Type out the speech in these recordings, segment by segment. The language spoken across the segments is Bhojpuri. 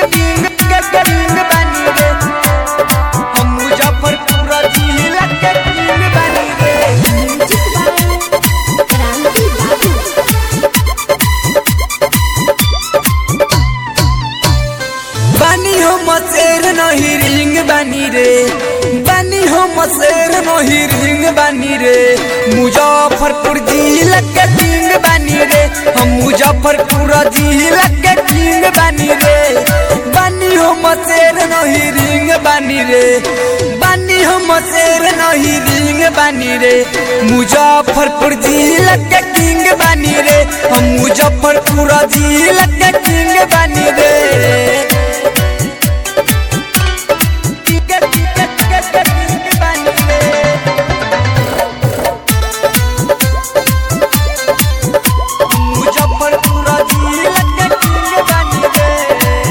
किंग के किंग बानी रे हम मुजफ्फरपुर जिला के किंग बानी रे क्रांति बाबू बानी हम शेर नहीं रिंग बानी रे बानी हम शेर नहीं रिंग बानी रे मुजफ्फरपुर जिला के किंग बानी रे हम मुजफ्फरपुर जिला के किंग बानी रे बानी हम शेर नहीं रिंग बानी रे बानी हम शेर नहीं रिंग बानी रे मुजफ्फरपुर जिला के किंग बानी रे हम मुजफ्फरपुर जिला के किंग बानी रे टिकट टिकट टिकट किंग बानी रे मुजफ्फरपुर जिला के किंग बानी रे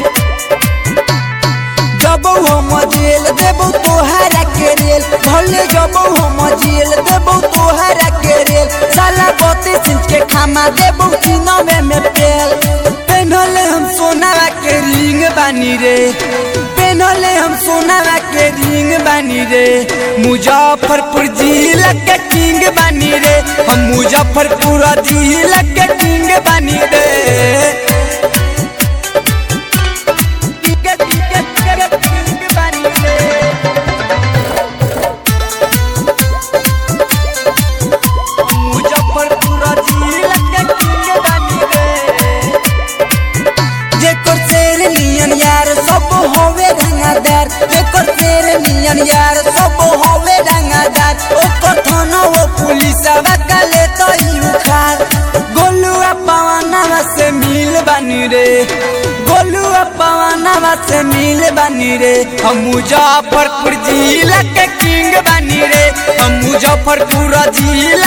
जब हम जेल देबो तोहरा के रेल भले जब हम जेल देबो तोहरा के रेल साला बत्तीस इंच के खामा देबो सीनमे में पेल पेनहले हम सोनावा के रिंग बानी रे पेनहले हम सोनावा के रिंग बानी रे मुजफ्फरपुर जिला के किंग बानी रे हम मुजफ्फरपुर जिला के किंग बानी रे टिकट टिकट टिकट किंग बानी रे मुजफ्फरपुर जिला के किंग बानी रे जेकर शेर नियन यार सब होवे रंगादार जेकर शेर नियन यार सब होवे रंगादार ओकर थाना वो पुलिस काले तो ही उखाड़ गोलुआ पवनवा से मिल बानी रे गोलुआ पवनवा से मिल बानी रे हम मुजफ्फरपुर जिला के किंग बानी रे हम मुजफ्फरपुर जिला